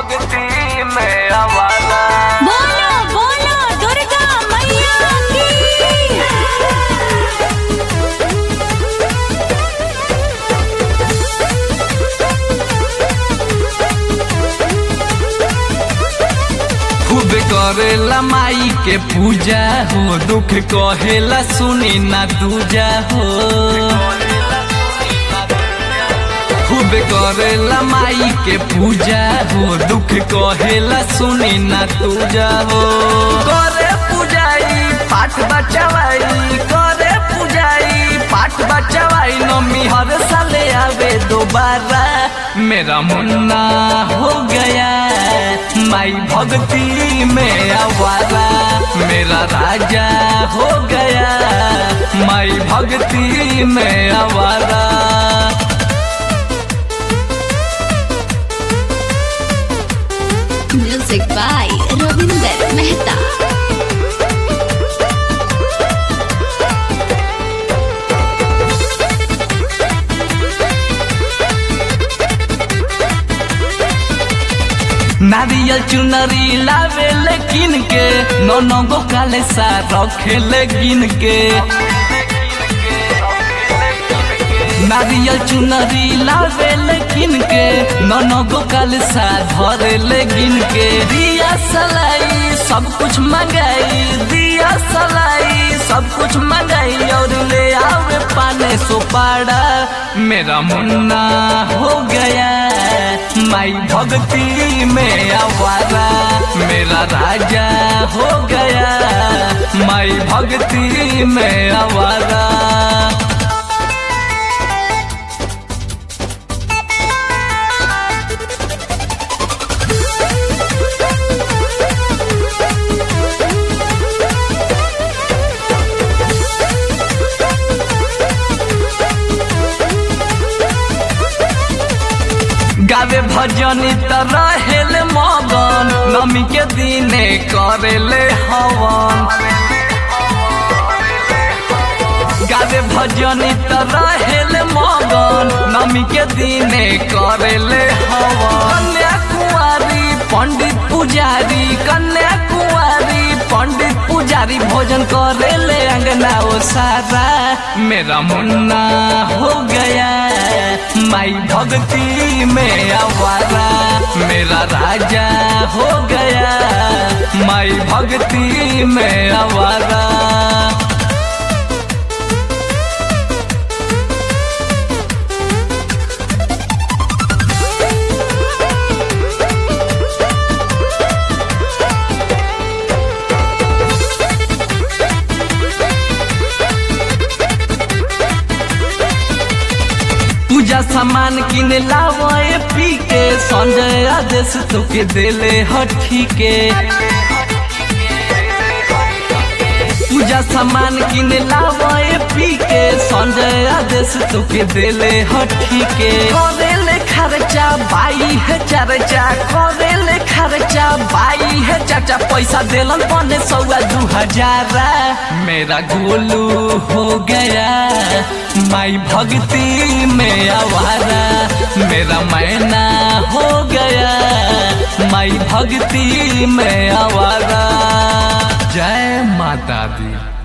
भक्ति में आवारा बोलो बोलो दुर्गा मैया की खूब करेला माई के पूजा हो दुख कहेला सुनी ना दूजा हो खूब करेला माई के पूजा हो दुख कहेला सुनी ना दूजा हो करे पूजाई पाठ बचवाई करे पूजाई पाठ बचवाई नमी हर साले आवे दोबारा मेरा मुन्ना हो गया माई भक्ति में आवारा मेरा राजा हो गया माई भक्ति में आवारा म्यूजिक बाय रविंदर मेहता नारियल चुनरी लावे लेकिन के नो नो गो काले सा रखे लेकिन के नारियल चुनरी लावे लेकिन के नो नो गो काले सा धरे लेकिन के दिया सलाई सब कुछ मंगाई दिया सलाई सब कुछ मंगाई और ले आवे पाने सुपाड़ा मेरा मुन्ना हो गया माई भक्ति में आवारा मेरा राजा हो गया माई भक्ति में आवारा गावे भजनी त रहेल मगन नमी के दिने करेले हवन गावे भजनी त रहेल मगन नमी के दिने करेले हवन कन्या कुंवारी पंडित पुजारी कन्या कुंवारी पंडित पुजारी भोजन करेले अंगना ओ सारा मेरा मुन्ना हो गया माई भक्ति में आवारा मेरा राजा हो गया माई भक्ति में आवारा पूजा सामान किने लावे पी के संजय आदेश तोके देले हठी के पूजा सामान किने लावे पी के संजय आदेश तोके देले हठी के करेले खर्चा बाई है चर्चा करेले खर्चा बाई है चाचा पैसा देलन पने सौआ दू हजार मेरा गोलू हो गया माई भक्ति में आवारा मेरा मैना हो गया माई भक्ति में आवारा जय माता दी